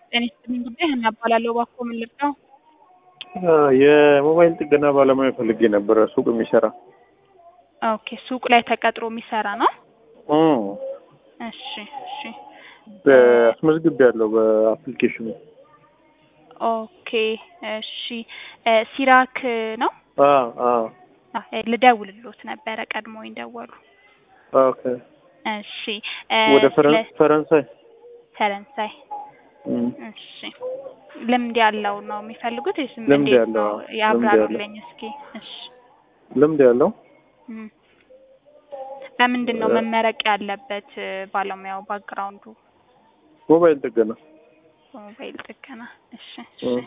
ጤና ይስጥልኝ ጉዳይ ሀና እባላለሁ። እባክዎ ምን ልርዳው? የሞባይል ጥገና ባለሙያ ፈልጌ ነበረ ሱቅ የሚሰራ ኦኬ ሱቅ ላይ ተቀጥሮ የሚሰራ ነው? እም፣ እሺ እሺ በአስመዝግቤ ያለው በአፕሊኬሽኑ ኦኬ እሺ እ ሲራክ ነው? አ አ አ ልደውልሎት ነበረ ቀድሞኝ ደወሉ። ኦኬ እሺ እ ወደ ፈረን ስለ ፈረንሳይ ፈረንሳይ እም፣ እሺ ልምድ ያለው ነው የሚፈልጉት ወይስ ልምድ እንዴት ያለው፣ ነው? ልምድ ያብራሩልኝ እስኪ። እሺ ልምድ ያለው እም። በምንድን ነው እ መመረቅ ያለበት እ ባለሙያው ባክግራውንዱ? ሞባይል ጥገና በሞባይል ጥገና። እሺ እሺ እም፣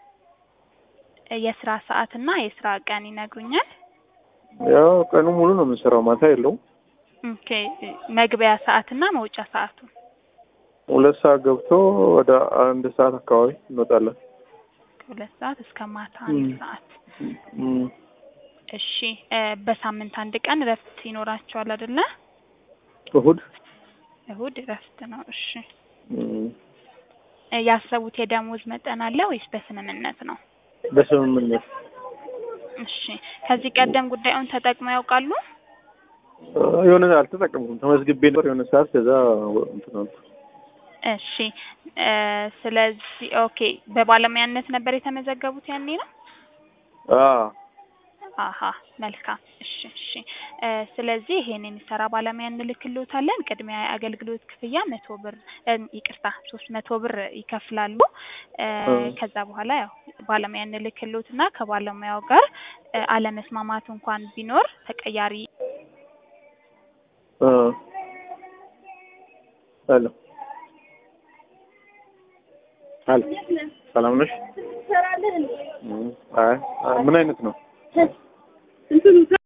እ የስራ ሰዓት እና የስራ ቀን ይነግሩኛል? ያው ቀኑ ሙሉ ነው የምንሰራው፣ ማታ የለውም። ኦኬ እ መግቢያ ሰዓት እና መውጫ ሰዓቱ? ሁለት ሰዓት ገብቶ ወደ አንድ ሰዓት አካባቢ እንወጣለን። ከሁለት ሰዓት እስከ ማታ አንድ እም፣ ሰዓት። እም፣ እሺ እ በሳምንት አንድ ቀን እረፍት ይኖራቸዋል አይደለ? እሁድ እሁድ እረፍት ነው። እሺ እም፣ እ ያሰቡት የደሞዝ መጠን አለ ወይስ በስምምነት ነው? በስምምነት እሺ ከዚህ ቀደም ጉዳዩን ተጠቅመው ያውቃሉ? እ የሆነ አልተጠቀምኩም። ተመዝግቤ ነበር የሆነ ሰዓት ከዛ እንትን አልኩ። እሺ እ ስለዚህ ኦኬ በባለሙያነት ነበር የተመዘገቡት ያኔ ነው? አ አሀ መልካም እሺ እሺ እ ስለዚህ ይሄን የሚሰራ ባለሙያ እንልክልዎታለን። ቅድሚያ የአገልግሎት ክፍያ መቶ ብር እ ይቅርታ ሶስት መቶ ብር ይከፍላሉ። እ እ ከዛ በኋላ ያው ባለሙያ እንልክልዎትና ከባለሙያው ጋር እ አለመስማማት እንኳን ቢኖር ተቀያሪ እ ሄሎ ሄሎ ሰላም ነሽ? እም፣ አይ ምን አይነት ነው?